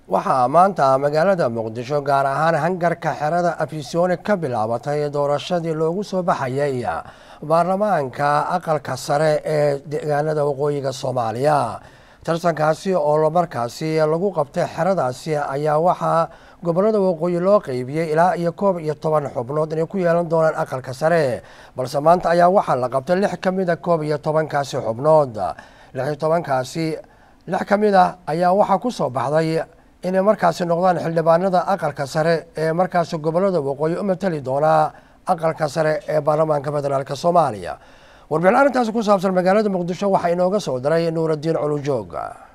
waxaa maanta magaalada muqdisho gaar ahaan hangarka xerada afisyooni ka bilaabatay doorashadii loogu soo baxayay baarlamaanka aqalka sare ee deegaanada waqooyiga soomaaliya tartankaasi oo markaasi lagu qabtay xeradaasi ayaa waxaa gobolada waqooyi loo qeybiyey ilaa iyo koob iyo toban xubnood inay ku yeelan doonaan aqalka sare balse maanta ayaa waxaa la qabtay lix ka mid a koob iyo tobankaasi xubnood lix iyo tobankaasi lix ka mid a ayaa waxaa ku soo baxday inay markaasi noqdaan xildhibaanada aqalka sare ee markaasi gobolada waqooyi u matali doonaa aqalka sare ee baarlamaanka federaalk soomaaliya warbixin arrintaasi ku saabsan magaalada muqdisho waxaa inooga soo diray nuuraddiin culujoog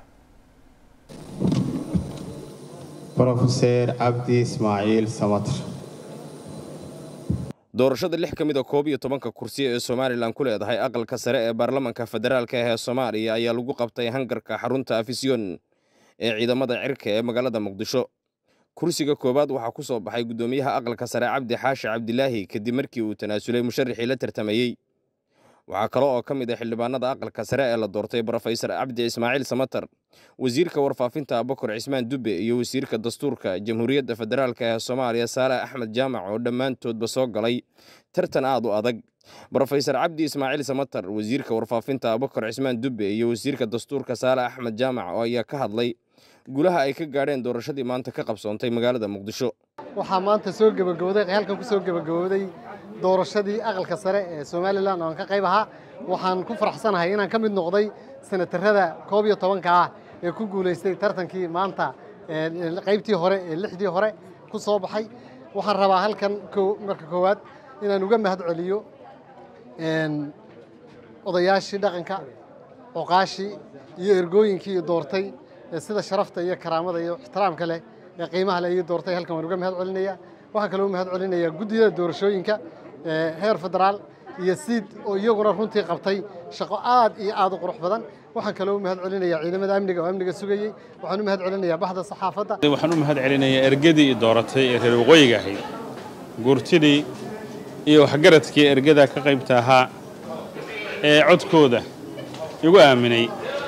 brofeser cabdi ismaaciil samatir doorashada lix ka mid a koob iyo tobanka kursi ee somalilan ku leedahay aqalka sare ee baarlamanka federaalka ee soomaaliya ayaa lagu qabtay hangarka xarunta afisyon ee ciidamada cirka ee magaalada muqdisho kursiga koowaad waxaa ku soo baxay guddoomiyaha aqalka sare cabdi xaashi cabdilaahi kadib markii uu tanaasulay musharaxii la tartamayey waxaa kale oo ka mid ah xildhibaanada aqalka sare ee la doortay brofesor cabdi ismaaciil samatar wasiirka warfaafinta abakar cismaan dube iyo wasiirka dastuurka jamhuuriyadda federaalk ee soomaaliya saale axmed jaamac oo dhammaantoodba soo galay tartan aad u adag brofesor cabdi ismaaciil samatar wasiirka warfaafinta abakar cismaan dube iyo wasiirka dastuurka saale axmed jaamac oo ayaa ka hadlay gulaha ay ka gaadheen doorashadii maanta ka qabsoontay magaalada muqdisho waxaa maanta soo gebagabowday halkan ku soo gebagabowday doorashadii aqalka sare ee somalilan oo aan ka qayb ahaa waxaan ku faraxsanahay inaan ka mid noqday senatarada koob iyo tobanka ah ee ku guulaystay tartankii maanta qaybtii hore ee lixdii hore ku soo baxay waxaan rabaa halkan marka koowaad inaan uga mahad celiyo odayaashii dhaqanka oqaashii iyo ergooyinkii doortay sida sharafta iyo karaamada iyo ixtiraamka leh ee qiimaha leh iyo doortay halkan waan uga mahad celinaya waxaan kaloo mahad celinayaa guddiyada doorashooyinka heer federaal iyo siid oo iyaguna runtii qabtay shaqo aad iyo aad u qurux badan waxaan kaloo mahad celinayaa ciidamada amniga oo amniga sugayey waxaan u mahad celinayaa baxda saxaafadda waxaan u mahad celinayaa ergadii i dooratay ee reer waqooyiga ahayd guurtidii iyo waxgaradkii ergada ka qaybta ahaa ee codkooda igu aaminay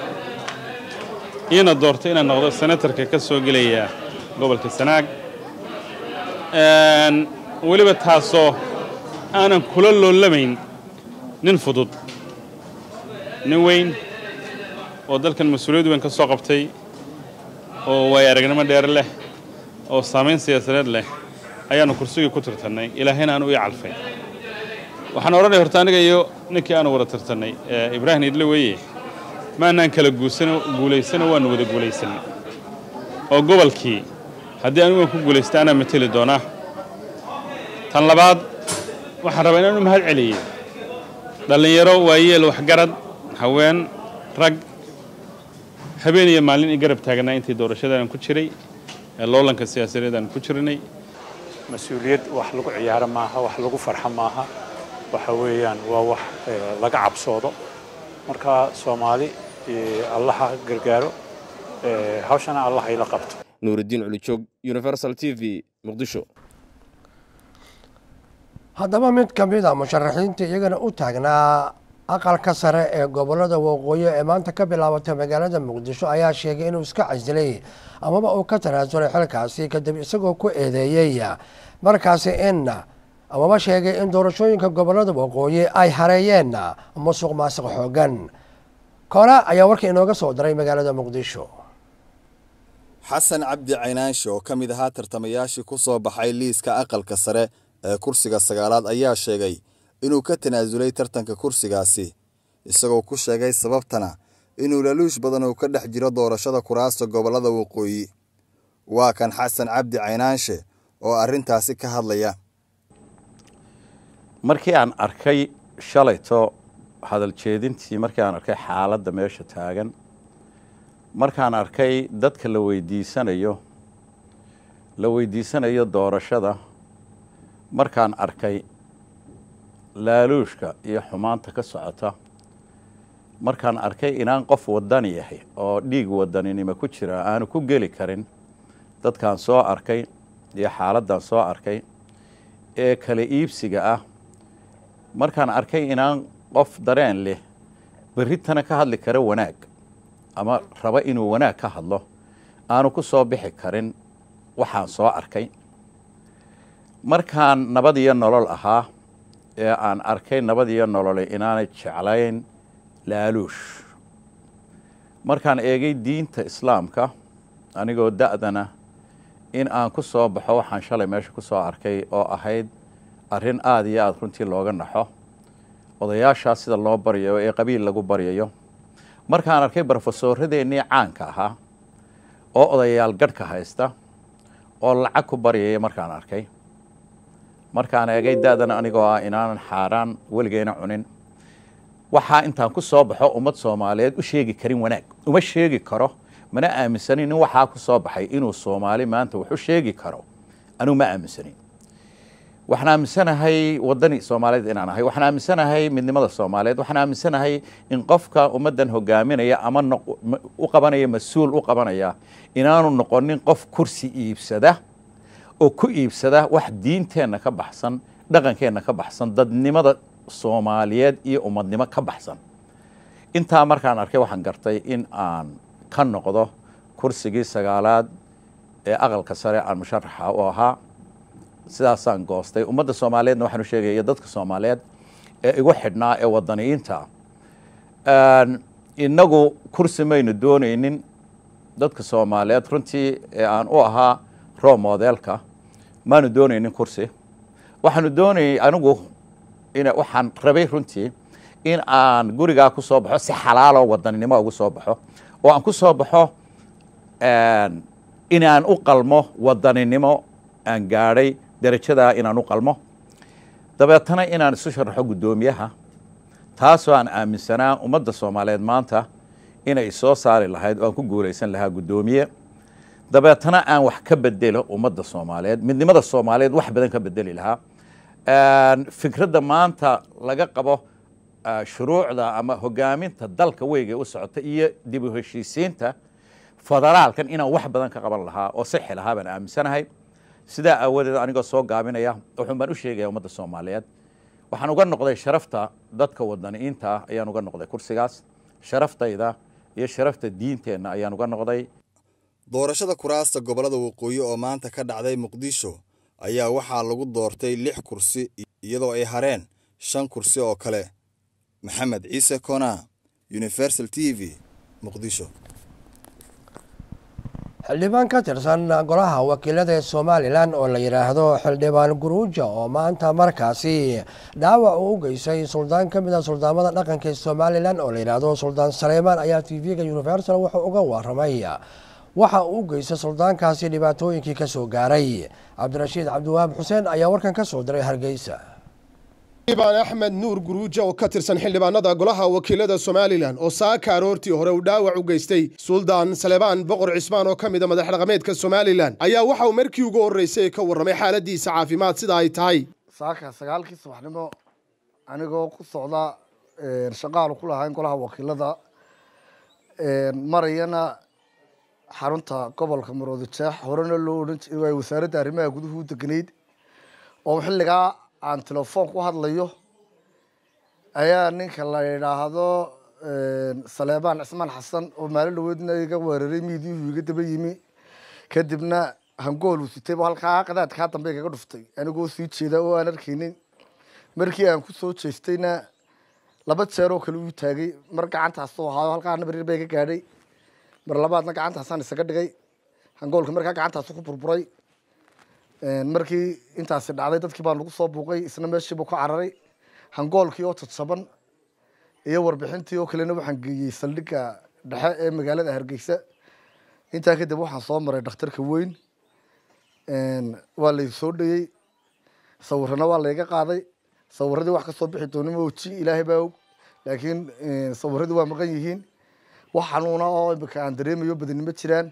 iina doortay inaan noqdo senatarka ka soo gelaya gobolka sanaag weliba taasoo aanan kula loolamayn nin fudud nin weyn oo dalkan mas-uuliyad weyn ka soo qabtay oo waay aragnimo dheer leh oo saamayn siyaasadeed leh ayaannu kursigii ku tirtannay ilaahayna aanu ii calfay waxaan odhanaya horta aniga iyo ninkii aanu wada tirtannay ibraahim idle weeye maanaan kala guulaysano waannu wada guulaysanay oo gobolkii haddii anigu ku guulaysta anaa mateli doonaa tan labaad waxaan rabaa inaan u mahad celiyo dhallinyaro waayeel waxgarad haween rag habeen iyo maalin i garab taagnaa intii doorashadaan ku jiray ee loolanka siyaasadeed aan ku jirnay mas-uuliyad wax lagu ciyaaro maaha wax lagu farxo maaha waxa weeyaan waa wax laga cabsoodo marka soomaali allaha gargaaro hawshana allah ayla qabto nuurudiin culijoog universal t v muqdisho haddaba mid ka mid a musharaxiinta iyagana u taagnaa aqalka sare ee gobolada waqooyi ee maanta ka bilaabatay magaalada muqdisho ayaa sheegay inuu iska casilay amaba uu ka tanaasulay xilkaasi kadib isagoo ku eedeeyey markaasi in amaba sheegay in doorashooyinka gobolada waqooyi ay hareeyeen musuq maasuq xoogan koona ayaa warka inooga soo diray magaalada muqdisho xasan cabdi caynaanshe oo ka mid ahaa tartamayaashii ku soo baxay liiska aqalka sare ee kursiga sagaalaad ayaa sheegay inuu ka tanaasulay tartanka kursigaasi isagoo ku sheegay sababtana inuu laluush badan uu ka dhex jiro doorashada kuraasta gobollada waqooyi waa kan xasan cabdi caynaanshe oo arrintaasi ka hadlaya markii aan arkay shalayto hadal jeedintii markii aan arkay xaaladda meesha taagan markaan arkay dadka la weydiisanayo la weydiisanayo doorashada markaan arkay laaluushka iyo xumaanta ka socota markaan arkay inaan qof wadani yahay oo dhiig wadaninimo ku jira aanu ku geli karin dadkaan soo arkay iyo xaaladdan soo arkay ee kala iibsiga ah markaan arkay inaan qof dareen leh berritana ka hadli kara wanaag ama raba inuu wanaag ka hadlo aanu ku soo bixi karin waxaan soo arkay markaan nabad iyo nolol ahaa ee aan arkay nabad iyo nolole inaanay jeclayn laaluush markaan eegay diinta islaamka anigoo da'dana in aan ku soo baxo waxaan shalay meesha ku soo arkay oo ahayd arrin aada iyo aada runtii looga naxo odayaashaas sida loo baryayo ee qabiil lagu baryayo markaan arkay brofesoradeennii caanka ahaa oo odayaal gadhka haysta oo lacag ku baryaya markaan arkay markaan eegay da'dana anigoo ah inaanan xaaraan weligeyna cunin waxaa intaan ku soo baxo ummad soomaaliyeed u sheegi karin wanaag uma sheegi karo mana aaminsanin nin waxaa ku soo baxay inuu soomaali maanta wax u sheegi karo anugu ma aaminsanin waxaan aaminsanahay waddani soomaaliyeed inaan ahay waxaan aaminsanahay midnimada soomaaliyeed waxaan aaminsanahay in qofka ummaddan hogaaminaya ama u qabanaya mas-uul u qabanaya inaanu noqonin qof kursi iibsada oo ku iibsada wax diinteenna ka baxsan dhaqankeenna ka baxsan dadnimada soomaaliyeed iyo ummadnimo ka baxsan intaa markaan arkay waxaan gartay in aan ka noqdo kursigii sagaalaad ee aqalka sare aan musharaxa u ahaa sidaasaan goostay ummadda soomaaliyeedna waxaan u sheegaya iyo dadka soomaaliyeed ee igu xidhnaa ee wadaniyiinta innagu kursi maynu doonaynin dadka soomaaliyeed runtii ee aan u ahaa roo modelka maanu doonaynin kursi waxaanu doonayay anigu in waxaan rabay runtii in aan gurigaa ku soo baxo si xalaaloo wadaninimo ugu soo baxo oo aan ku soo baxo inaan u qalmo wadaninimo aan gaadhay derajadaa inaan u qalmo dabeetana inaan isu sharaxo guddoomiyaha taasoo aan aaminsanaa ummadda soomaaliyeed maanta inay soo saari lahayd oo aan ku guulaysan lahaa guddoomiye dabeetana aan wax ka bedelo ummadda soomaaliyeed midnimada soomaaliyeed wax badan ka bedeli lahaa fikradda maanta laga qabo shuruucda ama hogaaminta dalka weyga u socota iyo dib u heshiisiinta federaalkan inaan wax badan ka qaban lahaa oo sixi lahaa baan aaminsanahay sidaa aawadeed anigoo soo gaabinaya wuxuun baan u sheegaya ummadda soomaaliyeed waxaan uga noqday sharafta dadka wadaniyiinta ah ayaan uga noqday kursigaas sharaftayda iyo sharafta diinteenna ayaan uga noqday doorashada kuraasta gobollada waqooyi oo maanta ka dhacday muqdisho ayaa waxaa lagu doortay lix kursi iyadoo ay hareen shan kursi oo kale maxamed ciise kona universal t v muqdisho xildhibaan ka tirsan golaha wakiilada ee somalilan oo la yidhaahdo xildhibaan guruuja oo maanta markaasi dhaawac uu u geysay suldaan ka mid a suldaamada dhaqanka ee somalilan oo la yidhaahdo suldaan saleymaan ayaa t v-ga universal wuxuu uga waramay waxa uu u geystay suldaankaasi dhibaatooyinkii ka soo gaaray cabdirashiid cabdiwahaab xuseen ayaa warkan ka soo diray hargeysa xildhibaan axmed nuur guruuja oo ka tirsan xildhibaanada golaha wakiilada somalilan oo saaka aroortii hore uu dhaawac u geystay suldaan salebaan boqor cismaan oo ka mida madax dhaqameedka somalilan ayaa waxa uu markii ugu horreysay ka warramay xaaladiisa caafimaad sida ay tahay saaka sagaalkii subaxnimo anigoo ku socda shaqaalu ku lahayn golaha wakiilada marayana xarunta gobolka maroodi jeex horena loo odhan jiray wasaaradda arrimaha guduhu u deganayd oo xilligaa aan telefoon ku hadlayo ayaa ninka la yidhaahdo saleebaan cismaan xasan oo maalin dhaweedna iga weeraray miidiyuhu iga daba yimi kadibna hangool uu sitay halkaa qadaadkaa dambe igaga dhuftay anigoo sii jeeda oo aan arkaynin markii aan kusoo jeestayna laba jeer oo kale uu taagay mar gacantaasoo ahaayo halkaa nabarir ba iga gaadhay mar labaadna gacantaasaan isaga dhigay hangoolka markaa gacantaasu ku burburay markii intaasi dhacday dadkii baa nagu soo buuqay isna meeshiibuu ka cararay hangoolkii oo jadsaban iyo warbixintii oo kalena waxaan geeyey saldhigga dhexe ee magaalada hargeysa intaa kadib waxaan soo maray dhakhtarka weyn waa lay soo dhayey sawirana waa layga qaaday sawiradii wax kasoo bixi doonima oji ilaahay baa og laakiin sawiradii waa maqan yihiin wax xanuuna oo imika aan dareemayo badinimo jiraan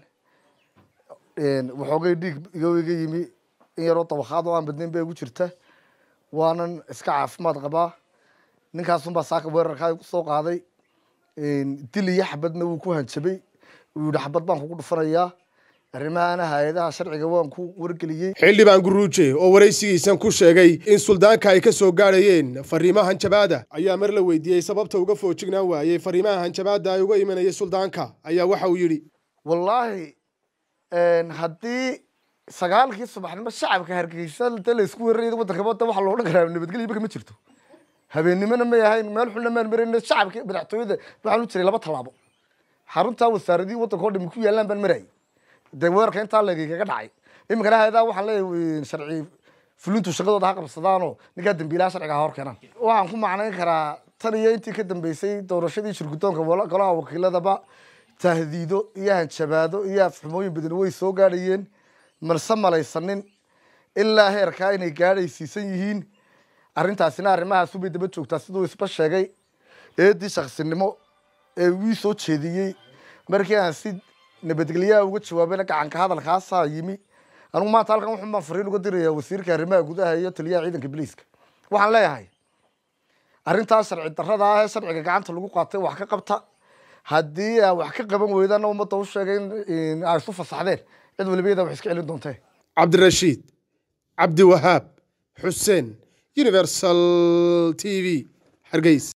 waxoogay dhiig iga iga yimi in yaroo dabakaad oo aan badnayn ba igu jirta waanan iska caafimaad qabaa ninkaasunbaa saaka weerarkaa igu soo qaaday dil iyo xabadna wuu ku hanjabay uu yihi xabad baan kugu dhufanayaa arrimahana hay-adaha sharciga waan ku wargeliyey xildhibaan guruuje oo waraysigiisan ku sheegay in suldaanka ay ka soo gaadhayeen fariimaha hanjabaada ayaa mar la weydiiyey sababta uga foojignaan waayey fariimaha hanjabaada ay uga imanayay suldaanka ayaa waxa uu yidhi wallaahi haddii sagaalkii subaxnimo shacabka hargeysa inta la isku weeraraya waddanka wadda waxa loo odhan karaa nabadgelyo imika ma jirto habeennimona may ahayn meel xulna maan marayna shacabka madaxtooyada waxaan u jiray laba tallaabo xaruntaa wasaaradihii waddanka oo dhami ku yaallaan baan marayay dee weerarka intaa leegay kaga dhacay iminkana haydaa waxaan leeyahay sharci fulintu shaqadooda ha qabsadaanoo ninkaa dambiilaha sharciga ha hor keenaan waxaan ku macnayn karaa tan iyo intii ka dambeysay doorashadii shirgudoonka golaha wakiiladaba tahdiido iyo hanjabaado iyo afxumooyin badan way soo gaadhayeen marse malaysanin ilaa heerkaa inay gaadhaysiisan yihiin arrintaasina arrimahaas ubay daba joogtaa siduu isba sheegay eedii shaksinimo ee wii soo jeediyey markii aan si nabadgelyaha uga jawaabayna gacanka hadalkaasaa yimi anigu maanta halkan wuxun baan fariin uga diraya wasiirka arrimaha gudaha iyo taliyaha ciidanka biliiska waxaan leeyahay arrintaas sharci darrada ah ee sharciga gacanta lagu qaatay wax ka qabta haddii aa wax ka qaban weydana ummadda u sheegay in ay isu fasaxdeen cid waliba iyada wax iska celin doontee cabdirashiid cabdiwahaab xuseen universal t v hargeys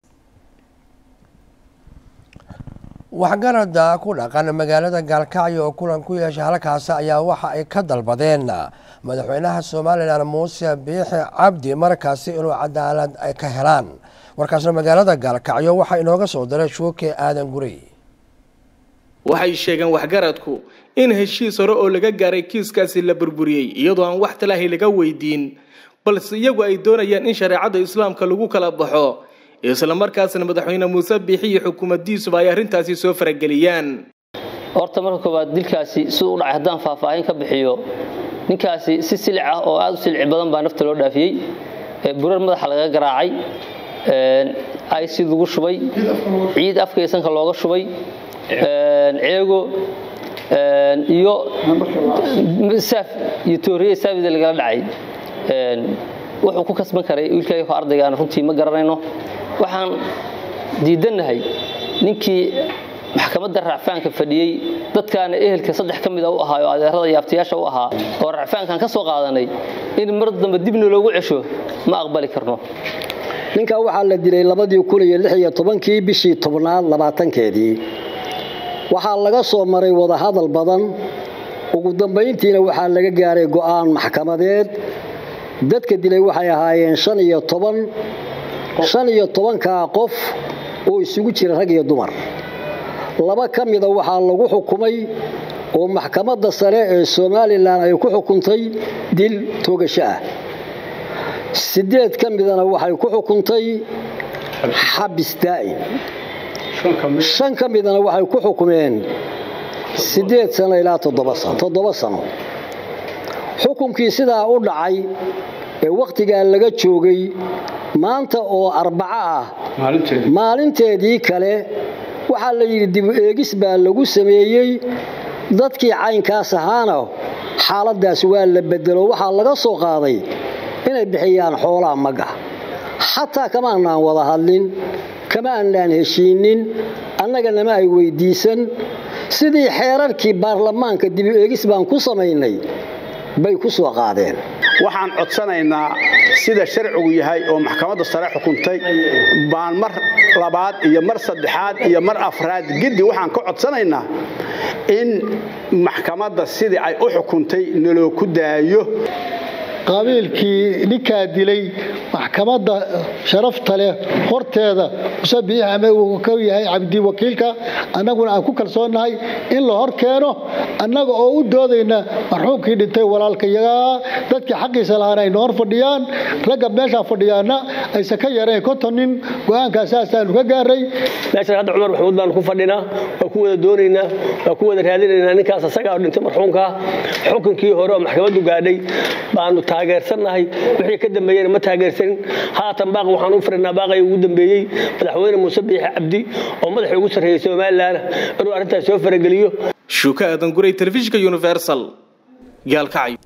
waxgarada ku dhaqan magaalada gaalkacyo oo kulan ku yeeshay halkaasi ayaa waxa ay ka dalbadeen madaxweynaha somalilan muuse biixi cabdi markaasi inuu cadaalad ay ka helaan warkaasna magaalada gaalkacyo waxaa inooga soo diray shuuke aadan gurey waxay sheegeen waxgaradku in heshiis hore oo laga gaaray kiiskaasi la burburiyey iyadoo aan wax talaahi laga weydiin balse iyagu ay doonayaan in shareecada islaamka lagu kala baxo isla markaasna madaxweyne muuse biixi iyo xukuumaddiisuba ay arrintaasi soo farageliyaan horta marka koowaad dilkaasi siduu u dhacay haddaan faahfaahin ka bixiyo ninkaasi si silic ah oo aada u silici badan baa nafta loo dhaafiyey burar madaxa laga garaacay aysid lagu shubay ciid afkaysanka looga shubay ceego iyo saaf iyo tooriye saafida lagala dhacay wuxuu ku kasban karay wiilkayga ardaygaana runtii ma garanayno waxaan diidannahay ninkii maxkamadda racfaanka fadhiyey dadkaana ehelka saddex ka mida u ahaa oo adeerada iyo abtayaasha u ahaa oo racfaankan ka soo qaadanay in mar dambe dibna loogu cesho ma aqbali karno ninkaa waxaa la dilay labadii kun iyo lix iyo tobankii bishii tobnaad labaatankeedii waxaa laga soo maray wadahadal badan ugu dambayntiina waxaa laga gaaray go'aan maxkamadeed dadka dilay waxay ahaayeen shan iyo toban shan iyo tobankaa qof oo isugu jira rag iyo dumar laba ka mida waxaa lagu xukumay oo maxkamadda sare ee somalilan ay ku xukuntay dil toogasho ah sideed ka midana waxay ku xukuntay xabis daa'im shan ka midana waxay ku xukumeen sideed sano ilaa toddoba sano xukunkii sidaa u dhacay ee wakhtigaa laga joogay maanta oo arbaco ah maalinteedii kale waxaa la yidhi dib eegis baa lagu sameeyey dadkii caynkaas ahaana xaaladdaas waa la bedelo waxaa laga soo qaaday inay bixiyaan xoolaha magga xataa kama annaan wada hadlin kama annaan heshiinin annaganama ay weyddiisan sidii xeerarkii baarlamaanka dib eegis baan ku samaynay bay ku soo qaadeen waxaan codsanaynaa sida sharcigu yahay oo maxkamadda sare xukuntay baan mar labaad iyo mar saddexaad iyo mar afraad giddi waxaan ka codsanaynaa in maxkamadda sidii ay u xukuntay naloo ku daayo qabiilkii ninkaa dilay maxkamadda sharafta leh horteeda musabiix ama uu ka yahay cabdi wakiilka annaguna aan ku kalsoonnahay in la hor keeno annaga oo u doodayna marxuumkii dhintay walaalkayagaa dadkii xaqiisa lahaana ayna hor fadhiyaan ragga meeshaa fadhiyaana aysan ka yarayn konton nin go-aankaa saasaanu ka gaaray meeshan hadda cumar maxamuud baanu ku fadhinaa waa ku wada doonaynaa waa ku wada raadinaynaa ninkaas asagaa oo dhintay marxuumkaa xukunkii hore oo maxkamaddu gaadhay baanu taageersannahay wixii ka dambeeyena ma taageersanin haatan baaq waxaan u firinaa baaqay ugu dambeeyey madaxweyne muuse biixi cabdi oo madaxii ugu sarreeyey somalilan inuu arrintaas soo farageliyo shuuka aadan guray telefishinka universal gaalkacyo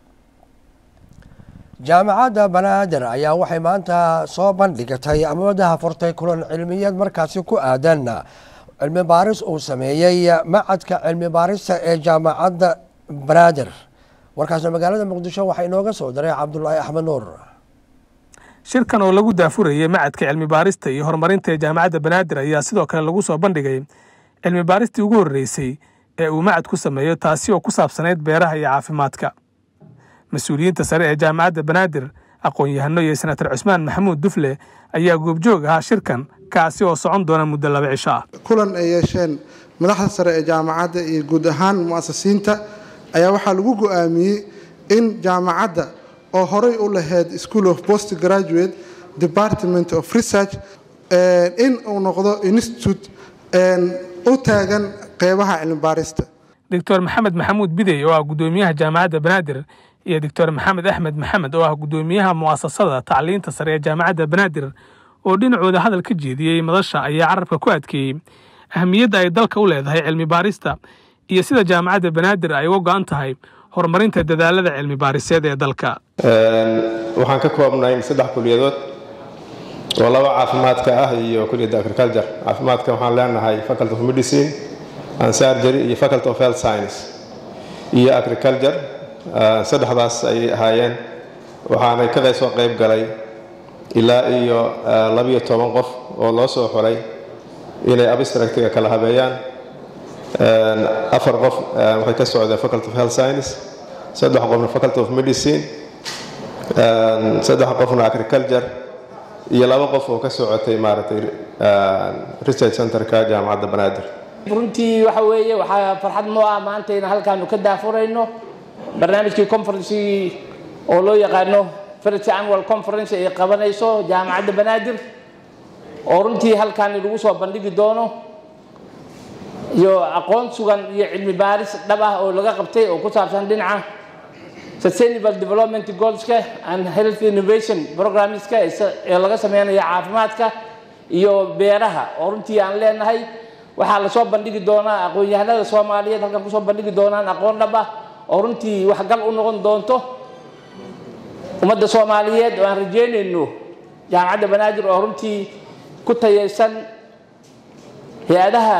jaamacadda banaadir ayaa waxay maanta soo bandhigatay amoodaha furtay kulan cilmiyeed markaasi ku aadan cilmi baaris uu sameeyey macadka cilmi baarista ee jaamacadda banaadir warkaasna magaalada muqdisho waxaa inooga soo diray cabdulaahi axmed nuur shirkan oo lagu daafurayay macadka cilmi baarista iyo horumarinta ee jaamacadda banaadir ayaa sidoo kale lagu soo bandhigay cilmi baaristii ugu horreysay ee uu macad ku sameeyo taasi oo ku saabsanayd beeraha iyo caafimaadka mas-uuliyiinta sare ee jaamacadda banaadir aqoon-yahano iyo senator cusmaan maxamuud dufle ayaa goobjoog ahaa shirkan kaasi oo socon doona muddo laba cisho ah kulan ay yeesheen madaxda sare ee jaamacadda iyo guud ahaan mu'asasiinta ayaa waxaa lagu go'aamiyey in jaamacadda oo horey u lahayd school of post graduate department of research in uu noqdo institute u taagan qeybaha cilmibaarista doctor maxamed maxamuud bidey oo ah guddoomiyaha jaamacadda banaadir iyo doctor maxamed axmed maxamed oo ah guddoomiyaha mu'asasada tacliinta sare ee jaamacadda banaadir oo dhinacooda hadal ka jeediyey madasha ayaa carabka ku adkeeyey ahamiyadda ay dalka u leedahay cilmi baarista iyo sida jaamacadda banaadir ay uga go'an tahay horumarinta dadaalada cilmi baariseed ee dalka waxaan ka koobnayn saddex kuliyadood oo laba caafimaadka ah iyo kuliyadda agriculture caafimaadka waxaan leenahay faculty of medicine and surgery iyo faculty of health science iyo agriculture saddexdaas ayay ahaayeen waxaanay kada soo qayb galay ilaa iyo labiyo toban qof oo loo soo xulay inay abstractiga kala habeeyaan afar qof waxay ka socdeen faculty of health science saddex qofna faculty of medicine saddex qofna agriculture iyo laba qof oo ka socotay maaragtay research centerka jaamacadda banaadir runtii waxa weeye waxaa farxad noo ah maanta in halkaanu ka daafurayno barnaamijkii conferencegii oo loo yaqaano first annual conference ay qabanayso jaamacadda banaadir oo runtii halkaani lagu soo bandhigi doono iyo aqoon sugan iyo cilmi baaris dhab ah oo laga qabtay oo ku saabsan dhinaca sustainable development goalska and health innovation programmeska ee laga sameynayo caafimaadka iyo beeraha oo runtii aan leenahay waxaa lasoo bandhigi doonaa aqoon-yahanada soomaaliyeed halkan kusoo bandhigi doonaan aqoon dhab ah oo runtii waxgal u noqon doonto ummadda soomaaliyeed oo aan rajeynayno jaamacadda banaadir oo runtii ku tayaysan hay-adaha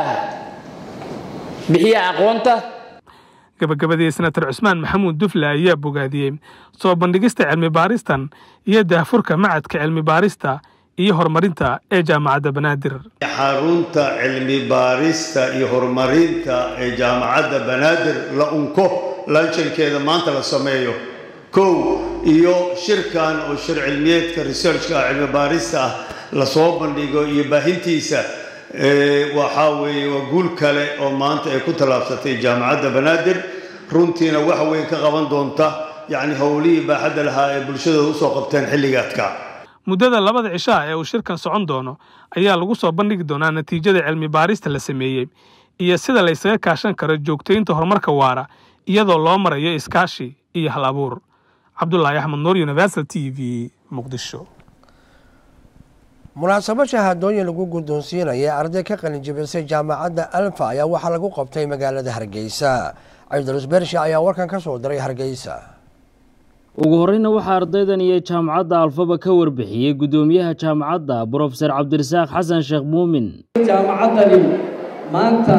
bixiya aqoonta gabagabadii senator cusmaan maxamuud dufle ayaa bogaadiyey soo bandhigista cilmi baaristan iyo daahfurka macadka cilmi baarista iyo horumarinta ee jaamacadda banaadir xarunta cilmi baarista iyo horumarinta ee jaamacadda banaadir la unko lanshankeeda maanta la sameeyo kow iyo shirkan oo shir cilmiyeedka researchka cilmi baarista ah lasoo bandhigo iyo baahintiisa waxaa weeye waa guul kale oo maanta ay ku tallaabsatay jaamacadda banaadir runtiina wax weyn ka qaban doonta yacni howlihii baaxadda lahaa ee bulshadooda usoo qabteen xilligaadka muddada labada cishaa ee uu shirkan socon doono ayaa lagu soo bandhigi doonaa natiijada cilmi baarista la sameeyey iyo sida la ysaga kaashan karo joogtaynta horumarka waara iyadoo loo marayo iskaashi iyo hal abuur cabdulaahi axmed nuur universal t v muqdisho munaasabo shahaadooyin lagu guddoonsiinaya arday ka qalin jabisay jaamacadda alfa ayaa waxaa lagu qabtay magaalada hargeysa cabdulus bershe ayaa warkan ka soo diray hargeysa ugu horreyna waxaa ardaydan iyo jaamacadda alfaba ka warbixiyey guddoomiyaha jaamacadda brofesor cabdirasaaq xasan sheekh muumin jaamacaddani maanta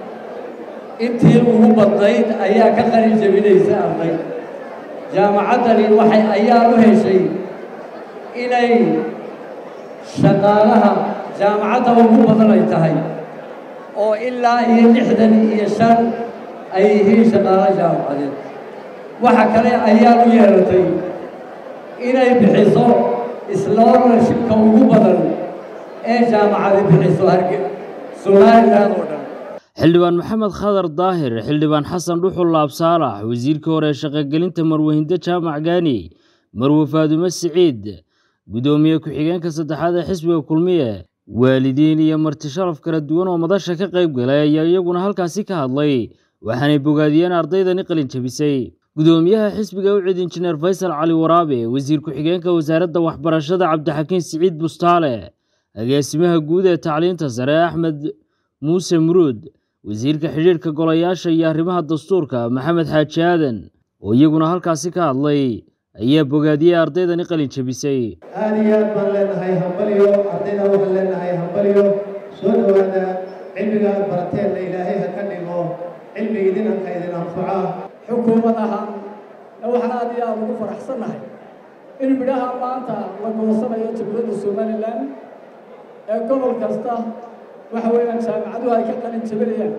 intii ugu badnayd ayaa ka qalin jabinaysa arday jaamacaddani waxay ayaa u heshay inay shaqaalaha jaamacadda ugu badan ay tahay oo ilaa iyo lixdan iyo shan ay yihiin shaqaalo jaamacadeed waxa kale ayaa u yeelatay inay bixiso isloolarshibka ugu badan ee jaamacadi bixiso harge somaliland oo dhan xildhibaan maxamed khadar daahir xildhibaan xasan dhuxul laabsaalax wasiirka hore ee shaqogelinta marwehinda jaamac gaani marwe faadume siciid guddoomiye ku-xigeenka saddexaad ee xisbiga kulmiye waalidiin iyo marti sharaf kala duwan oo madasha ka qayb galay ayaa iyaguna halkaasi ka hadlay waxaanay bogaadiyeen ardaydani qalin jabisay gudoomiyaha xisbiga ucid injineer faysal cali waraabe wasiir ku-xigeenka wasaaradda waxbarashada cabdixakiin siciid bustaale agaasimaha guud ee tacliinta sare axmed muuse muruud wasiirka xidhiirhka golayaasha iyo arrimaha dastuurka maxamed xaaji aadan oo iyaguna halkaasi ka hadlay ayaa bogaadiyey ardaydani qalin jabisay aad iyo aad baan leenahay hambalyo ardayda waxaan leenahay hambalyo soo dhowaada cilmiga aad barateenna ilaahay ha ka dhigo cilmi idin anka idin anfaca xukuumad ahaan waxaan aad iyo aad ugu faraxsannahay in midhaha maanta la goosanayo jumhuuriyadda somalilan ee gobol kasta waxa weeyaan jaamacaduhu ay ka qalin jabinayaan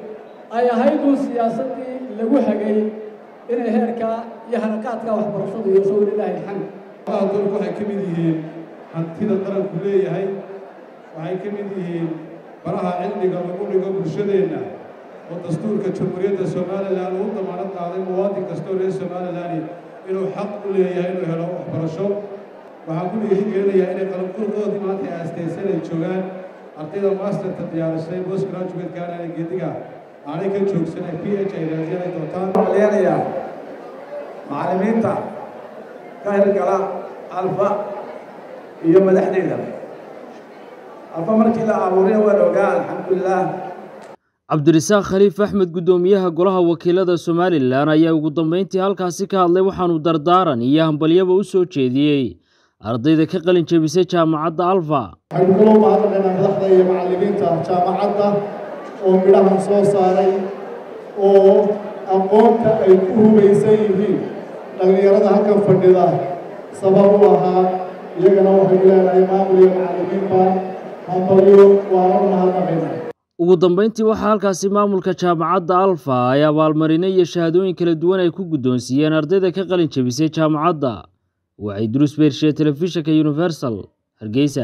ay ahayd uun siyaasaddii lagu hagay inay heerkaa iyo hanaqaadka waxbarashadu yeesho walilaahi alxamd dalku waxay ka mid yihiin hantida qaranku leeyahay waxay ka mid yihiin baraha cilmiga lagu dhigo bulshadeenna oo dastuurka jamhuuriyadda somalilan uu damaanad qaaday muwaadin kastoo reer somalilan inuu xaq u leeyahay inuu helo waxbarasho waxaan ku dhiirigelinayaa inay qalanqurdoodii maanta ay aastaysan ay joogaan ardayda masterta diyaarisay post graduate gaarana geediga aanay ka joogsanay p h ay raadiyaan ay doontaan leenayaa macallimiinta ka hirgala alfa iyo madaxdeeda alfa markii la abuuray waan ogaa alxamdulilah cabdirasaaq khaliif axmed guddoomiyaha golaha wakiilada somalilan ayaa ugu dambeyntii halkaasi ka hadlay waxaanu dardaaran iyo hambalyaba u soo jeediyey ardayda ka qalin jebisay jaamacadda alfa waxaynu kaloo mahadnaqaynaa madaxda iyo macallimiinta jaamacadda oo midhahan soo saaray oo aqoonta ay ku hubaysan yihiin dhallinyarada halkan fadhida sabab u ahaa iyagana waxaynu leenahay maamul iyo macallimiinba hambalyo waana u mahadnaqaynaa ugu dambeyntii waxaa halkaasi maamulka jaamacadda alfa ay abaalmarino iyo shahaadooyin kala duwan ay ku guddoonsiiyeen ardayda ka qalin jebisay jaamacadda waxay duruus beershiye telefishinka universal hargeysa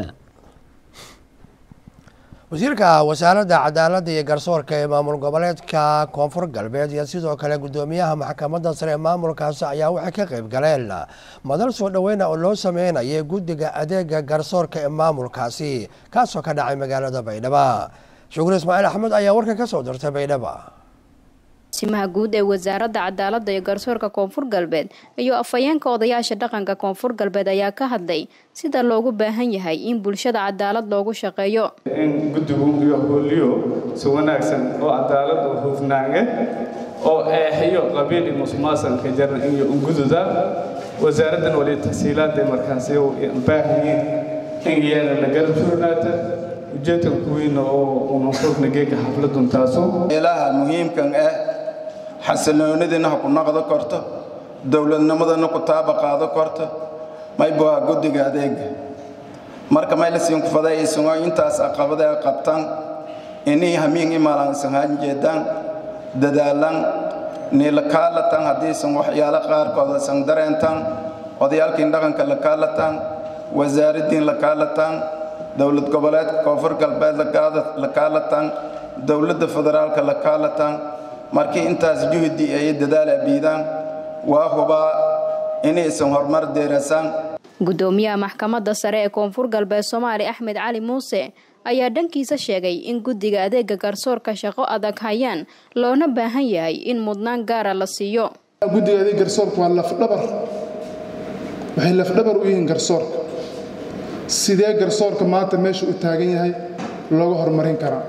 wasiirka wasaaradda cadaaladda iyo garsoorka ee maamul goboleedka koonfur galbeed iyo sidoo kale guddoomiyaha maxkamadda sare ee maamulkaasi ayaa waxay ka qayb galeen madal soo dhoweyna oo loo sameynayay guddiga adeega garsoorka ee maamulkaasi kaasoo ka dhacay magaalada baydhaba shukur ismaaciil axmed ayaa warkan ka soo dirtay baydhaba simaha guud ee wasaaradda cadaaladda iyo garsoorka koonfur galbeed iyo afhayeenka odayaasha dhaqanka koonfur galbeed ayaa ka hadlay sida loogu baahan yahay in bulshada cadaalad loogu shaqeeyo in guddigu iyo hooliyo si wanaagsan oo cadaalad oo hufnaange oo eexiyo qabiil iyo musuqmaasuqa jaran iyo ungududa wasaaraddan wali tahsiilaadda markaasi baahanyiin in iyana la garab surnaata ujeedka kuwiina oo unuqurna geega xafladun taaso ilaha muhiimkan ah xasiloonidina ha ku naqdo korto dowladnimadana ku taaba qaado korto mayboa guddiga adeega marka maylasin ku fadayaysanoo intaas aqabada ay qabtaan inii hamiin imaalansan han jeedaan dadaalan niila kaalatan haddiisan waxyaalo qaarkood aysan dareentaan odayaalkiin dhaqanka la kaalataan wasaaraddiin la kaalataan dowlad goboleedka koonfur galbeed la kaalataan dowladda federaalka la kaalataan markii intaas juhdi ay dadaal abiidaan waa hubaa inaysan horumar deerasaan guddoomiyaha maxkamadda sare ee koonfur galbeed soomaali axmed cali muuse ayaa dhankiisa sheegay in guddiga adeega garsoorka shaqo adag hayaan loona baahan yahay in mudnaan gaara la siiyo guddiga adeeg garsoorka waa lafdhabar waxay lafdhabar u yihiin garsoorka sidee garsoorka maanta meesha u taagan yahay looga horumarin karaa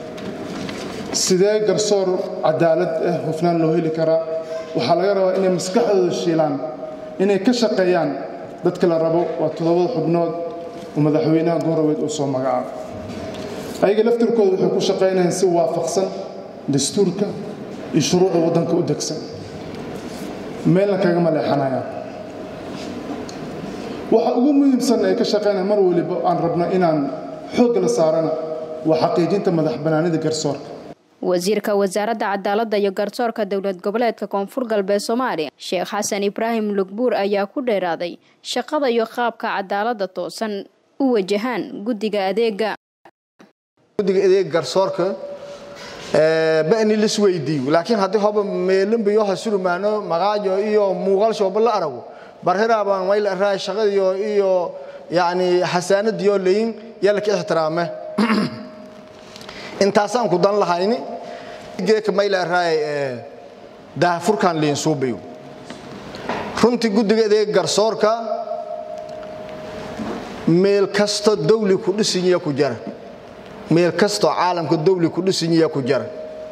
sidee garsoor cadaalad ah hufnaan loo heli karaa waxaa laga rabaa inay maskaxdooda shiilaan inay ka shaqeeyaan dadka la rabo waa toddobada xubnood oo madaxweynaha gooroweed uu soo magacaabo ayaga laftirkooda waxay ku shaqaynayaan si waafaqsan dastuurka iyo shuruucda waddanka u degsan meelna kagama leexanayaan waxa ugu muhiimsan ay ka shaqaynayaan mar waliba aan rabno inaan xoogga la saarana waa xaqiijinta madax bannaanida garsoorka wasiirka wasaaradda cadaaladda iyo garsoorka dowlad goboleedka koonfur galbeed soomaaliya sheekh xasan ibraahim lugbuur ayaa ku dheeraaday shaqada iyo qaabka cadaaladda toosan u wajahaan guddiga adeega guddiga adeega garsoorka bani lis weydiiyo laakiin haddii hoba meelinbayo ha surmaano maqaajo iyo muuqaal shooba la arago barhiraabaan wayl araay shaqadiyo iyo yacni xasaanadiyo leyin yalka ixtiraame intaasaan ku dan lahayni geeka mayla araay daahfurkan liin suubayo runtii guddiga adeega garsoorka meel kasto dawli ku dhisinyiya ku jara meel kastoo caalamka dawli ku dhisinyiya ku jara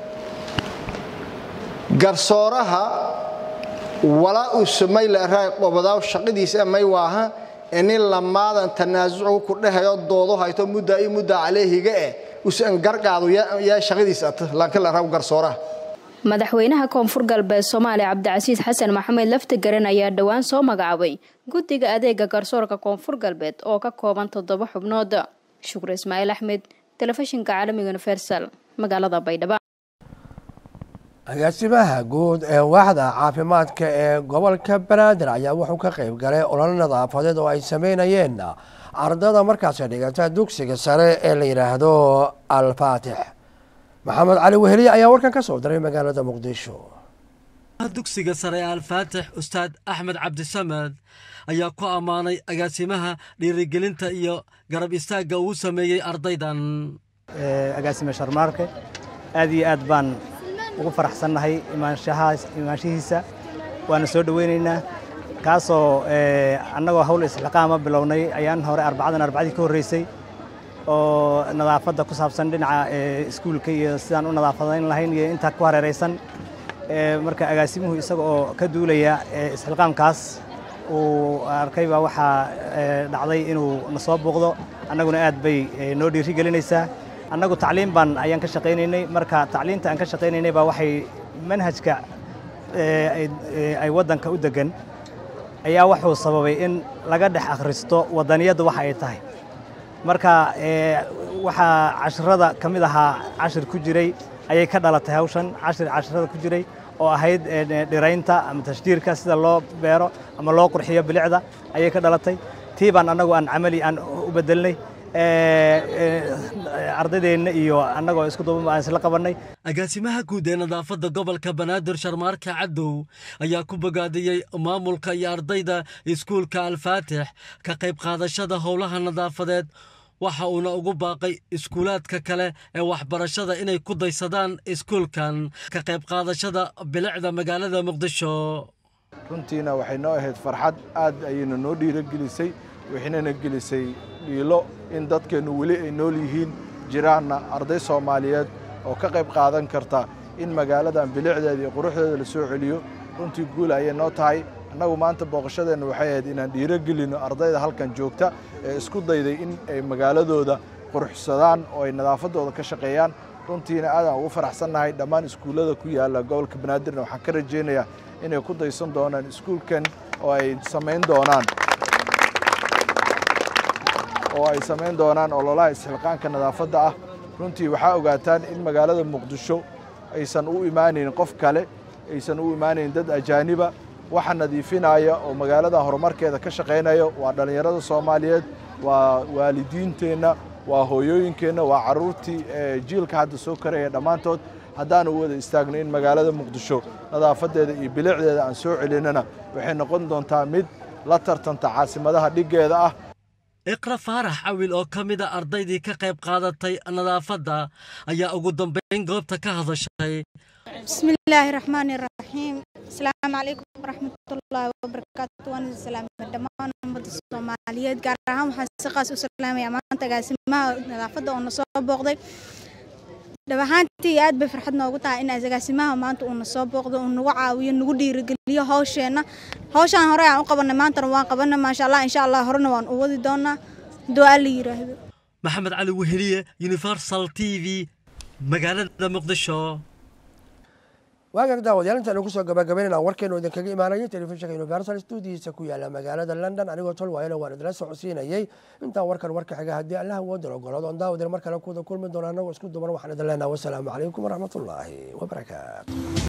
garsooraha walaa use mayla araay qobodaaw shaqadiisa may waaha inin lamaadan tanaasucu ku dhahayo doodo hayto muddaa iyo muddaa caleehiga eh usan garqaado yaa shaqadiisa ata laakiin la rabo garsooraha madaxweynaha koonfur galbeed soomaaliya cabdicasiis xasan maxamed laftigaran ayaa dhowaan soo magacaabay guddiga adeega garsoorka koonfur galbeed oo ka kooban toddoba xubnood shukre ismaaciil axmed telefishinka caalamiga universal magaalada baydhabo agaasimaha guud ee waaxda caafimaadka ee gobolka banaadir ayaa wuxuu ka qayb galay ololo nadaafadeed oo ay sameynayeen ardada markaasi dhigata dugsiga sare ee la yidhaahdo alfaatix maxamed cali weheliye ayaa warkan ka soo diray magaalada muqdisho dugsiga sare ee alfaatix ustaad axmed cabdisamed ayaa ku ammaanay agaasimaha dhiirigelinta iyo garab istaagga uu sameeyey ardaydan agaasime sharmaarke aad iyo aad baan ugu faraxsannahay imaanshihiisa waana soo dhoweynaynaa kaasoo annagoo hawl isxiqaama bilownay ayaan hore arbacadan arbacadii ka horreysay oo nadaafadda ku saabsan dhinaca iskuulka iyo sidaan u nadaafadayn lahayn iyo intaa ku hareeraysan marka agaasimuhu isaga oo ka duulaya isxilqaamkaas uu arkay baa waxaa dhacday inuu na soo buuqdo annaguna aad bay noo dhiiri gelinaysaa annagu tacliim baan ayaan ka shaqaynaynay marka tacliimta aan ka shaqaynaynay baa waxay manhajka ay waddanka u degan ayaa wuxuu sababay in laga dhex akhristo waddaniyadda waxa ay tahay marka waxaa cashirada ka mid ahaa cashir ku jiray ayay ka dhalatay hawshan cashir cashirada ku jiray oo ahayd dhiraynta ama tashdiirka sida loo beero ama loo qurxiyo bilicda ayay ka dhalatay tii baan annagu aan camali aan u bedelnay ardaydeenna iyo annagoo isku duuban aan isla qabannay agaasimaha guud ee nadaafadda gobolka banaadir sharmaarka cadow ayaa ku bogaadiyey maamulka iyo ardayda iskuulka alfaatix ka qayb qaadashada howlaha nadaafadeed waxa uuna ugu baaqay iskuulaadka kale ee waxbarashada inay ku daysadaan iskuulkan ka qayb qaadashada bilicda magaalada muqdisho runtiina waxay noo ahayd farxad aad ayayna noo dhiirogelisay waxaynana gelisay dhiilo in dadkeennu weli ay nool yihiin jiraanna arday soomaaliyeed oo ka qayb qaadan karta in magaaladan bilicdeeda iyo quruxdeeda la soo celiyo runtii guul ayay noo tahay annagu maanta booqashadeenna waxay ahayd inaan dhiirogelinno ardayda halkan joogta ee isku dayday in ay magaaladooda quruxsadaan oo ay nadaafaddooda ka shaqeeyaan runtiina aadaan ugu faraxsannahay dhammaan iskuullada ku yaalla gobolka banaadirna waxaan ka rajaynayaa inay ku daysan doonaan iskuulkan oo ay samayn doonaan oo ay samayn doonaan ololaha isxilqaanka nadaafadda ah runtii waxaa ogaataan in magaalada muqdisho aysan u imaanayn qof kale aysan u imaanayn dad ajaaniba waxa nadiifinaya oo magaalada horumarkeeda ka shaqaynaya waa dhallinyarada soomaaliyeed waa waalidiinteenna waa hooyooyinkeenna waa carruurtii jiilka hadda soo karaya dhammaantood haddaanu u wada istaagno in magaalada muqdisho nadaafadeeda iyo bilicdeeda aan soo celinana waxay noqon doontaa mid la tartanta caasimadaha dhiggeeda ah iqra faarax cawil oo ka mid a ardaydii ka qayb qaadatay nadaafadda ayaa ugu dambayn goobta ka hadashay bismillaahi raxmaani raxiim asalaamu calaykum waraxmatullaahi wabarakaatu waan idin salaamay dhammaan ummadda soomaaliyeed gaar ahaan waxaan si qaas u salaamayaa maanta agaasimaha nadaafadda oo na soo booqday dhab ahaantii aad bay farxad noogu tahay in agaasimaha maanta uuna soo booqdo uu nagu caawiyo nagu dhiirigeliyo hawsheenna hawshaan hore aan u qabanay maantana waan qabanay maasha allah insha allah horena waan u wadi doonaa du'aa la yidhaahdo maxamed cali weheliye universal t v magaalada muqdisho waagaag daawadayaal intaanu kusoo gabagabaynayna warkeenu idinkaga imaanayay telefishinka universal stuudiyiisa ku yaala magaalada london anigoo tol waayana waan idila socodsiinayay intaan warkan warka xiga haddii allah woodan ogolaado on daawadeen mar kale kuwada kulmi doona anagoo isku duban waxaan idin leenaha wasalaamu calaykum waraxmatullaahi wabarakaatu